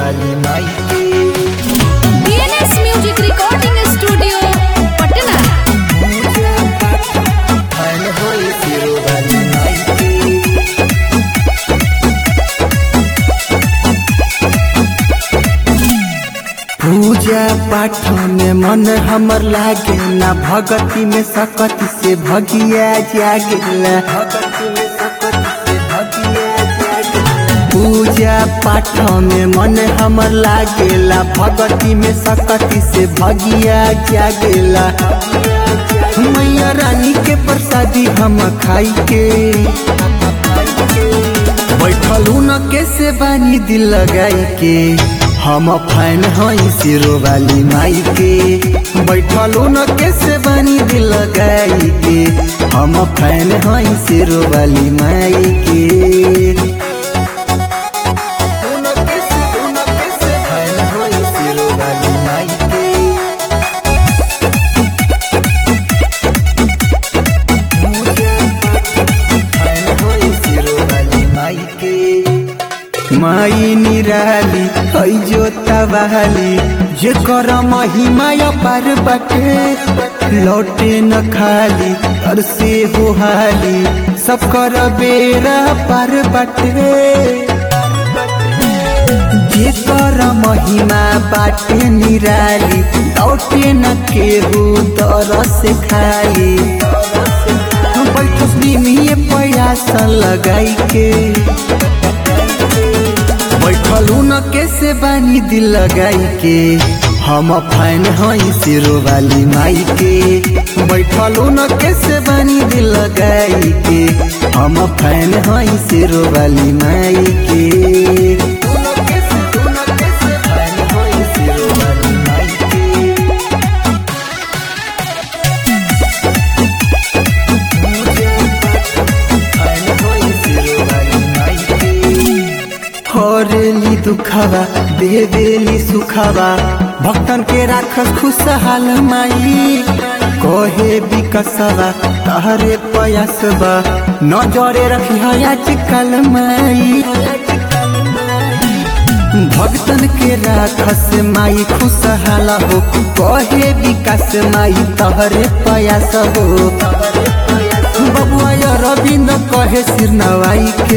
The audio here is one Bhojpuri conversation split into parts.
वाली माई के DNS music recording studio Patna fan होई सिरो वाली माई के पूजा पाठ में मन हमर लागे ना भगति में सकति से भगिया जागेला भगति में सकति से भगिया जागेला पूजा पाठ में मन हमर लागेला भगति में सकति से भगिया जागेला मैया रानी के प्रसादी हम खाई के बैठलू न कैसे बानी दिल लगाई के हम फैन हई सिरो वाली माई के बैठलू न कैसे बानी दिल लगाई के हम फैन हई सिरो वाली माई के तू न कैसे तू न कैसे फैन हई सिरो वाली माई के माई निराली है जो तवाली जे कर महिमा पार बटे लौटे न खाली तर से हो हाली सब कर बेरा पार बटे जे कर महिमा बाटे निराली लौटे न केहू तर से खाली बैठस निमिए प्रयास लगाई के बैठलू न कैसे बानी दिल लगाई के हम फैन हई सिरो वाली माई के बैठलू न कैसे बानी दिल लगाई के हम फैन हई सिरो वाली माई के तू न कैसे तू न कैसे फैन हई सिरो वाली माई के हरेली दुखावा देवेली सुखावा भक्तन के राखस खुशहाल माई कहे विकसवा तहरे पयसवा नजरे रखी आजकल माई भक्तन के राखस माई खुशहाल हो कहे विकास माई तहरे पयास हो बबुआ रविंद कहे सिर नवाई के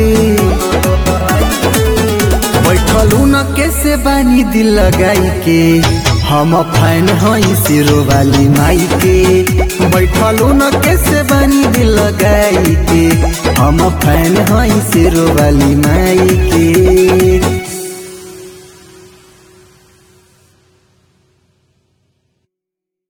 बैठलू न कैसे बानी दिल लगाई के हम फैन हई सिरो वाली माई के बैठलू न कैसे बानी दिल लगाई के हम फैन हई सिरो वाली माई के